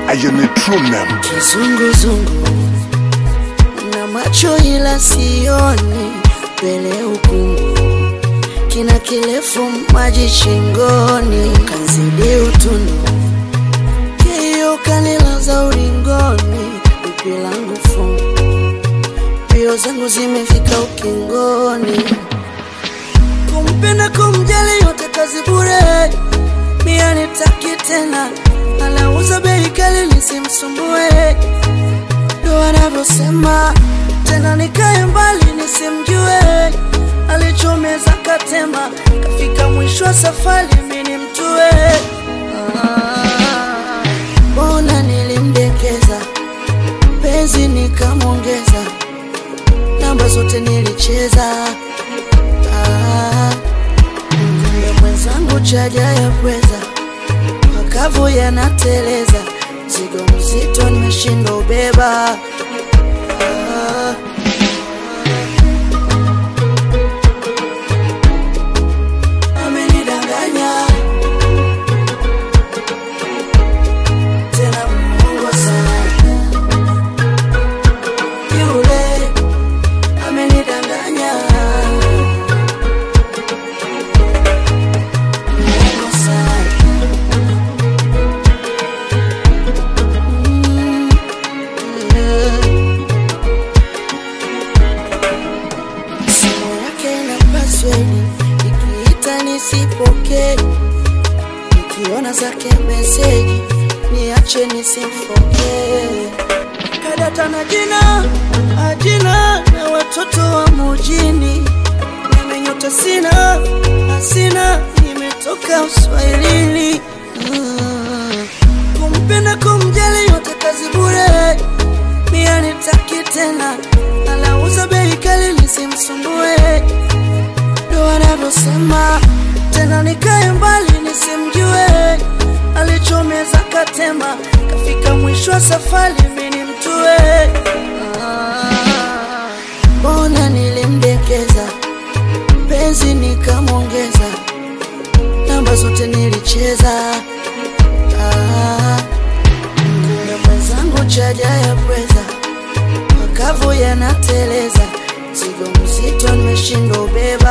ayone true name Kizunguzungu na macho ila sioni mbele ukungu, kina kirefu maji shingoni, kanzidi utundu kio kanilaza ulingoni, pipi langu fungu, mbio zangu zimefika ukingoni, kumpenda kumjali yote kazi bure, mia nitaki tena, anauza bei kali nisimsumbue ndo anavyosema tena, nikae mbali nisimjue, alichomeza katema, kafika mwisho wa safari mini mtue. Ah, Mbona nilimdekeza penzi nikamwongeza, namba zote nilicheza. Ah, kumbe mwenzangu chaja ya pweza makavu yanateleza, mzigo mzito nimeshindwa ubeba. Ah, amenidanganya tena Mungu sana, yule amenidanganya Mungu sana. Mm, yeah. Simu yake ina password, ikiita nisipokee, nikiona zake meseji niache nisimfokee. Kadata na jina ajina na watoto wa mujini, nimenyota sina asina, nimetoka uswahilini mm. Kumpenda kumjali yote kazi bure, mia nitaki tena, anauza bei kali nisimsumbue, ndo anavyosema tena, nikae mbali nisimjue, alichomeza katema, kafika mwisho wa safari mini mtue. Ah, Mbona nilimdekeza penzi nikamwongeza, namba zote nilicheza. Ah, kumbe mwenzangu chaja ya pweza, makavu yanateleza, mzigo mzito nimeshindwa ubeba.